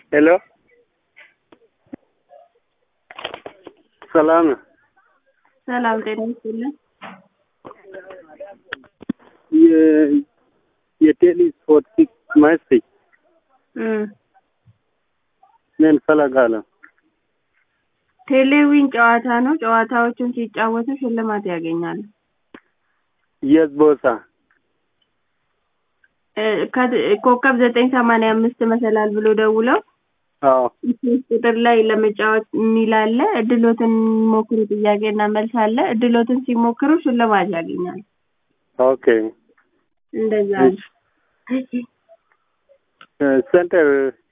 ሄሎ ሰላም ነው። ሰላም ጤና ይስጥልን። የ- የቴሊ ስፖርት መስቲ እም ምን ፈለጋለሁ? ቴሌዊን ጨዋታ ነው። ጨዋታዎቹን ሲጫወቱ ሽልማት ያገኛሉ። የት ቦታ? እ ከ- ኮከብ ዘጠኝ ሰማንያ አምስት መሰላል ብሎ ደውለው አዎ ሶስት ቁጥር ላይ ለመጫወት የሚል አለ። እድሎትን ሞክሩ ጥያቄና መልስ አለ። እድሎትን ሲሞክሩ ሽልማት ያገኛሉ። ኦኬ። እንደዛ ነው። እ ሴንተር